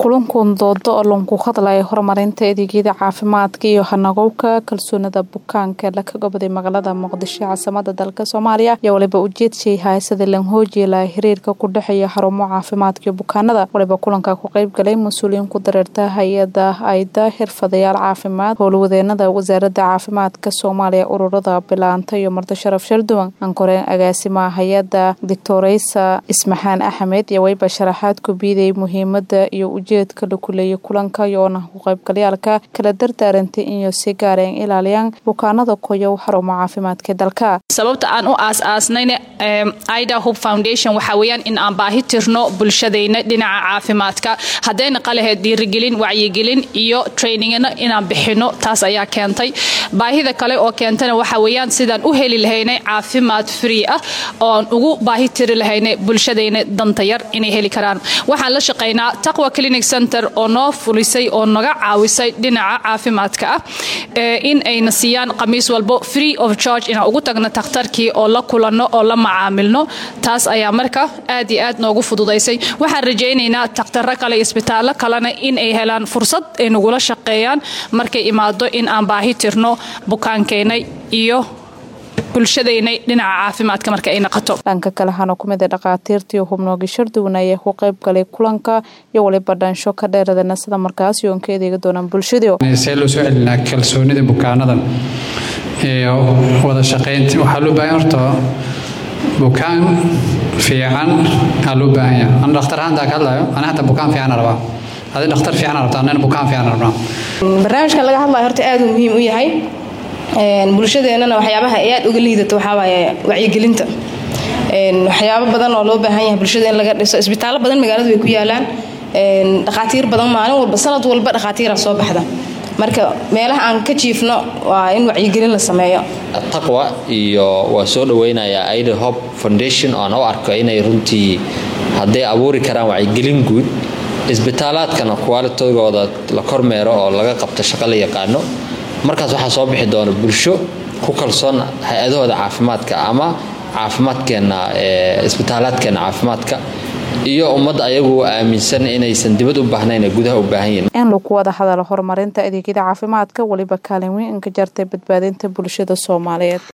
kulankan doodo oo lanku hadlaya horumarinta adeegyada caafimaadka iyo hanagowka kalsoonida bukaanka la ka goboday magaalada muqdisho caasimada dalka soomaaliya ayaa waliba ujeedshay haysada lan hoojiela xiriirka ku dhexeeya xarumo caafimaadka iyo bukaanada waliba kulanka ku qeyb galay mas-uuliyiin ku dareerta hay-ada ayda xirfadayaal caafimaad howlwadeenada wasaarada caafimaadka soomaaliya ururada bilaanta iyo marti sharaf sharduwan ankoreen agaasimaha hay-ada doctoreysa ismaxaan axmed iyo wayba sharaxaad ku biiday muhiimada iyo ujeedka la kuleeyay kulanka iyoona ku qaybgalyaalka kala dardaarantay inay si gaareen ilaaliyaan bukaanada koyow xarumo caafimaadka dalka sababta aan u aas-aasnayna ida hope foundation waxaa weeyaan in aan baahi tirno bulshadayna dhinaca caafimaadka haddayna qalaheed dhiirigelin wacyigelin iyo trainingna inaan bixino taas ayaa keentay baahida kale oo keentana waxaa weeyaan sidaan u heli lahaynay caafimaad free ah ooaan ugu baahi tiri lahaynay bulshadayna danta yar inay heli karaan waxaan la shaqaynaa taqwa clinic center oo noo fulisay oo naga caawisay dhinaca caafimaadka ah in ayna siiyaan khamiis walbo free of charge inaan ugu tagno takhtarkii oo la kulanno oo la macaamilno taas ayaa marka aad iyo aad noogu fududaysay waxaan rajaynaynaa takhtaro kale isbitaallo kalena in ay helaan fursad ay nagula shaqeeyaan markay imaado in aan baahi tirno bukaankeenna iyo bulshadaynay dhinaca caafimaadka marka ay naqato dhanka kale hana ku mida dhakhaatiirtii hubnoogi sharduwan ayaa ku qayb galay kulanka iyo waliba dhansho ka dheeradana sida markaas yoon ka adeegi doonaan bulshadu see loo soo celinaa kalsoonida bukaanada iyo wada shaqaynta waxaa loo baahan horta bukaan fiican aa loo baahan yahay ana dhakhtar ahaantaa ka hadlayo ana hata bukaan fiican rabaa adi dhakhtar fiican rabtaa anana bukaan fiican rabnaa barnaamijkan laga hadlayo horta aad uu muhiim u yahay bulshadeennana waxyaabaha ay aad uga liidato waxaa waaye wacyigelinta waxyaabo badan oo loo baahan yahay bulshada in laga dhiso isbitaallo badan magaaladu way ku yaalaan dhakhaatiir badan maalin walba sanad walba dhakhaatiira soo baxda marka meelaha aan ka jiifno waa in wacyigelin la sameeyo taqwa iyo waa soo dhaweynayaa ida hope foundation oo aan u arko inay runtii hadday abuuri karaan wacyigelin guud isbitaalaadkana kuwaalitogooda la kormeero oo laga qabto shaqo la yaqaano markaas waxaa soo bixi doona bulsho ku kalsoon hay-adahooda caafimaadka ama caafimaadkeenna isbitaalaadkeenna caafimaadka iyo ummadda ayagu aaminsan inaysan dibad u baahnayn ee gudaha u baahan yihin in lagu wada hadalo horumarinta adeegyada caafimaadka weliba kaalin weyn inka jartay badbaadinta bulshada soomaaliyeed